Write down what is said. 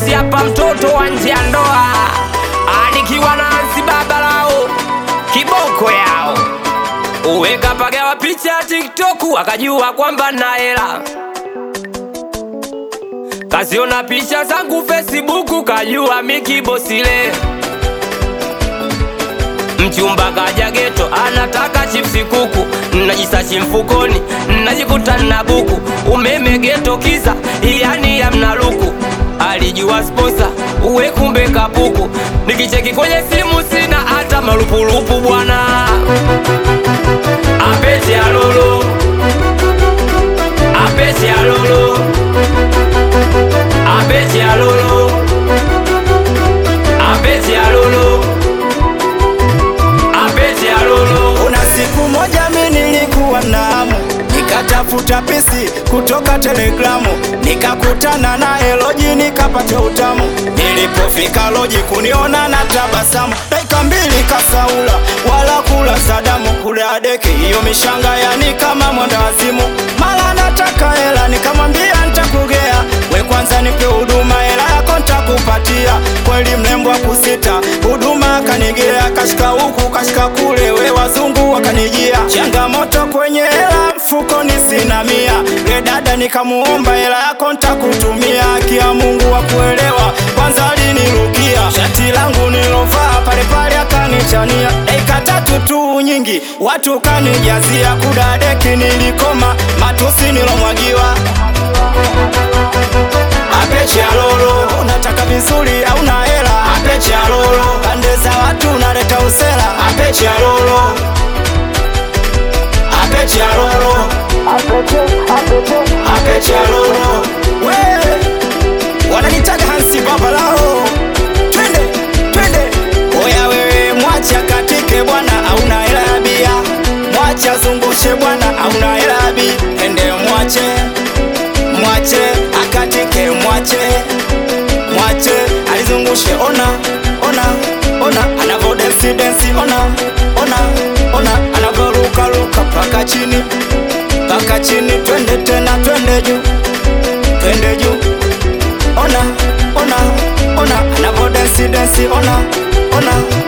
Bosi hapa mtoto wa nje ya ndoa, anikiwa na Hansi baba lao kiboko yao uweka pagawa picha ya TikTok akajua kwamba na hela kaziona picha zangu Facebook kajua miki bosile mchumba kaja geto anataka chipsi kuku najisachi mfukoni najikuta na buku umeme geto kisa yani yamna luku alijua sposa uwe kumbe kapuku nikicheki kwenye simu sina hata malupulupu bwana apete alolo apete alolo apete alolo apete alolo apete alolo Kuna siku moja mi nilikuwa na hamu nikatafuta pisi kutoka Telegramu, nikakutana na Eloji nikapata utamu. Nilipofika Loji kuniona na tabasamu, dakika mbili kasaula wala kula Sadamu, kula deki hiyo mishanga yani kama mwendawazimu. Mala nataka hela, nikamwambia nitakugea, we kwanza nipe huduma, hela yako nitakupatia. Kweli mlembo kusita huduma akanigea, kashika huku kashika kule, we wazungu wakanijia. Changamoto kwenye hela mfukoni sina mia, we dada nikamuomba hela yako nitakutumia. Haki ya Mungu wa kuelewa, kwanza alinirukia shati langu nilovaa pale pale akanichania, dakika tatu tu nyingi watu kanijazia, kudadeki nilikoma, matusi nilomwagiwa Apeche alolo, unataka vizuri au na hela? Apeche alolo, pande za watu unaleta usela. Apeche alolo, apeche alolo, apeche alolo. We wananitaga Hansi baba lao, twende twende. Oya wewe, mwacha katike bwana, hauna hela ya bia. Mwacha zungushe bwana, hauna hela ya bia. Ende mwache mwache akatike, mwache mwache alizungushe, ona ona ona anavo densi densi, ona ona ona anavo ruka ruka paka chini paka chini, twende tena, twende juu twende juu, ona ona ona anavo densi densi, ona ona